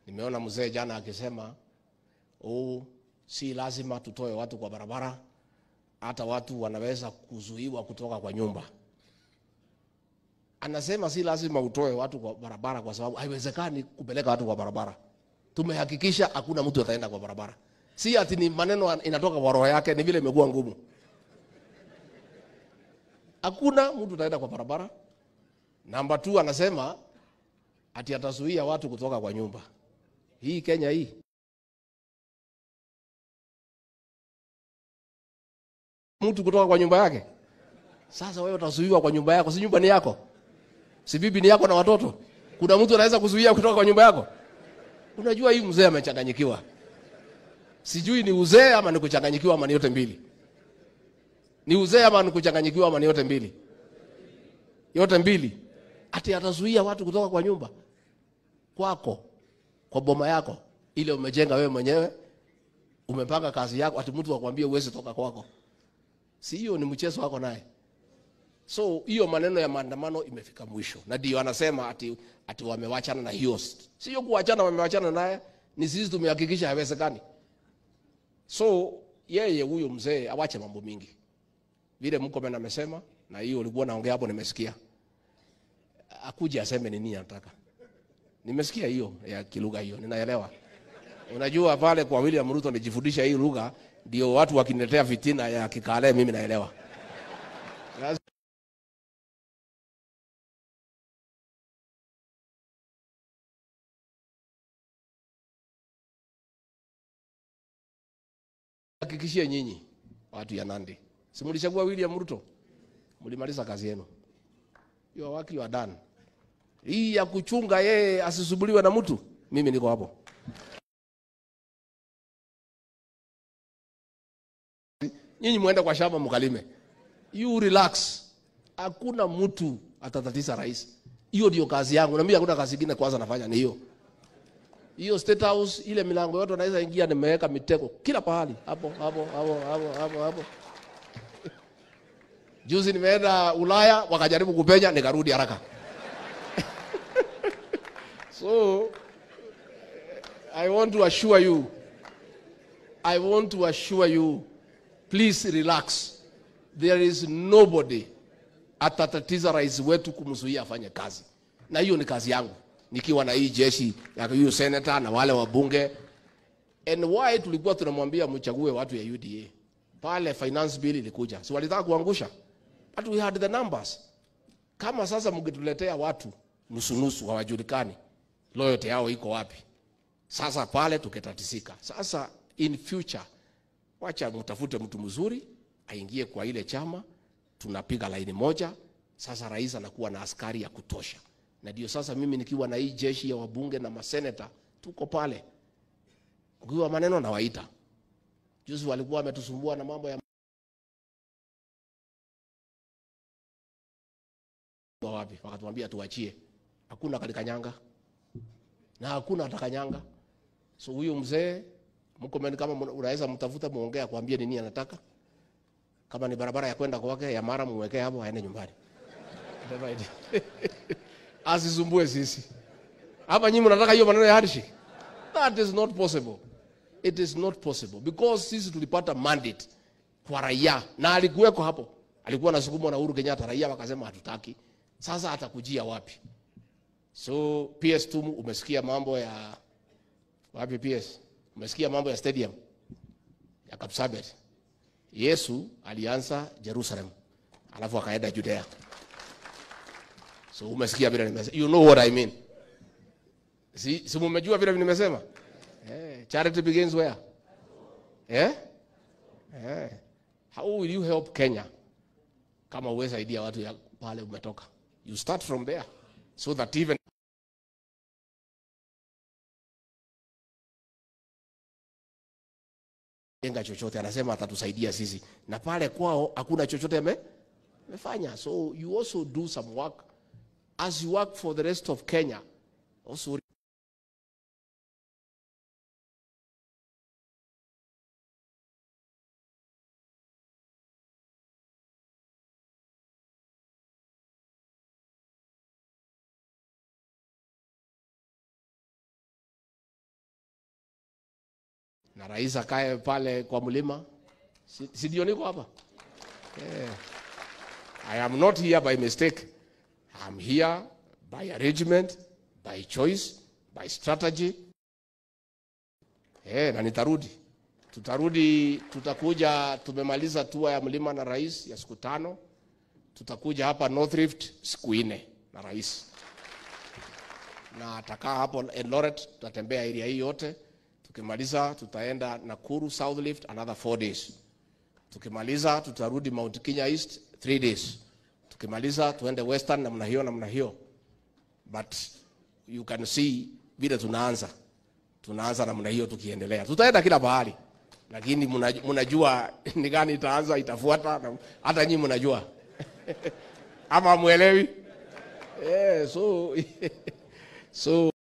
Nimeona mzee jana akisema oh, si lazima tutoe watu kwa barabara, hata watu wanaweza kuzuiwa kutoka kwa nyumba. Anasema si lazima utoe watu kwa barabara kwa sababu haiwezekani kupeleka watu kwa barabara. Tumehakikisha hakuna mtu ataenda kwa barabara. Si ati ni maneno inatoka kwa roho yake, ni vile imekuwa ngumu. Hakuna mtu ataenda kwa barabara. Namba 2 anasema ati atazuia watu kutoka kwa nyumba. Hii Kenya hii mtu kutoka kwa nyumba yake. Sasa wewe utazuiwa kwa nyumba yako, si nyumba ni yako? Si bibi ni yako na watoto? Kuna mtu anaweza kuzuia kutoka kwa nyumba yako? Unajua hii mzee amechanganyikiwa. Sijui ni uzee ama ni kuchanganyikiwa ama ni yote mbili. Ni uzee ama ni kuchanganyikiwa ama ni yote mbili? Yote mbili. Ati atazuia watu kutoka kwa nyumba kwako, kwa boma yako ile umejenga wewe mwenyewe, umepanga kazi yako, ati mtu akwambie uweze toka kwako. Si hiyo ni mchezo wako naye. So hiyo maneno ya maandamano imefika mwisho, na ndio anasema ati, ati wamewachana na hiyo. Sio kuachana, wamewachana naye, ni sisi tumehakikisha haiwezekani. So yeye huyo mzee awache mambo mingi, vile Mkomen amesema, na hiyo ulikuwa naongea hapo, nimesikia akuje aseme ni nini anataka. Nimesikia hiyo ya kilugha hiyo, ninaelewa. Unajua pale kwa William Ruto nijifundisha hii lugha, ndio watu wakiniletea fitina ya kikale, mimi naelewa. Hakikishie nyinyi watu ya Nandi, si mlichagua William Ruto, mlimaliza kazi yenu, your work you are done. Hii ya kuchunga yeye asisubuliwe na mtu, mimi niko hapo. Nyinyi muende kwa shamba mkalime, you relax, hakuna mtu atatatiza rais. Hiyo ndio kazi yangu, na mimi hakuna kazi nyingine kwanza nafanya ni hiyo hiyo State House, ile milango yote unaweza ingia, nimeweka mitego kila pahali, hapo hapo hapo hapo hapo hapo. Juzi nimeenda Ulaya, wakajaribu kupenya, nikarudi haraka. So I want to assure you, I want to assure you, please relax. There is nobody atatatiza rais wetu kumzuia afanye kazi, na hiyo ni kazi yangu nikiwa na hii jeshi ya huyu senator na wale wabunge. And why tulikuwa tunamwambia mchague watu ya UDA pale, finance bill ilikuja, si walitaka kuangusha, but we had the numbers. Kama sasa mngetuletea watu nusu nusu, hawajulikani loyalty yao iko wapi, sasa pale tukitatisika. Sasa in future, wacha mtafute mtu mzuri aingie kwa ile chama, tunapiga laini moja. Sasa rais anakuwa na askari ya kutosha na ndio sasa mimi nikiwa na hii jeshi ya wabunge na maseneta tuko pale, ukiwa maneno na waita. Juzi walikuwa wametusumbua na mambo ya wapi, wakatuambia tuachie, hakuna kalikanyanga na hakuna atakanyanga. So huyo mzee Mkomen, kama unaweza mtafuta muongea, kuambia nini anataka. Kama ni barabara ya kwenda kwake ya Mara, muwekee hapo, aende nyumbani asisumbue sisi. Hapa nyinyi mnataka hiyo maneno ya handshake? That is not possible. It is not possible because sisi tulipata mandate kwa raia na alikuweko hapo, alikuwa anasukumwa na Uhuru Kenyatta, raia wakasema hatutaki. Sasa atakujia wapi? So PS2 umesikia mambo ya wapi? PS umesikia mambo ya stadium ya Kapsabet. Yesu alianza Jerusalem, alafu akaenda Judea. So umesikia vile nimesema. You know what I mean. Si, si mumejua vile nimesema? Eh, charity begins where? Eh? Eh. How will you help Kenya? Kama uweza saidia watu ya pale umetoka. You start from there so that even jenga chochote anasema atatusaidia sisi na pale kwao hakuna chochote amefanya so you also do some work as you work for the rest of Kenya, also na rais akae pale kwa mlima, si, si ndio niko hapa eh. I am not here by mistake. I'm here by arrangement, by choice, by strategy. Eh, na nitarudi. Tutarudi, tutakuja, tumemaliza tour ya mlima na rais ya siku tano. Tutakuja hapa North Rift siku nne na rais, na atakaa hapo Eldoret, tutatembea area hii yote. Tukimaliza tutaenda Nakuru South Rift another four days. Tukimaliza tutarudi Mount Kenya East three days. Tukimaliza tuende Western namna hiyo namna hiyo, but you can see vile tunaanza tunaanza namna hiyo tukiendelea, tutaenda kila bahari, lakini mnajua, mnajua ni gani itaanza itafuata, na hata nyinyi mnajua ama mwelewi? Yeah, so so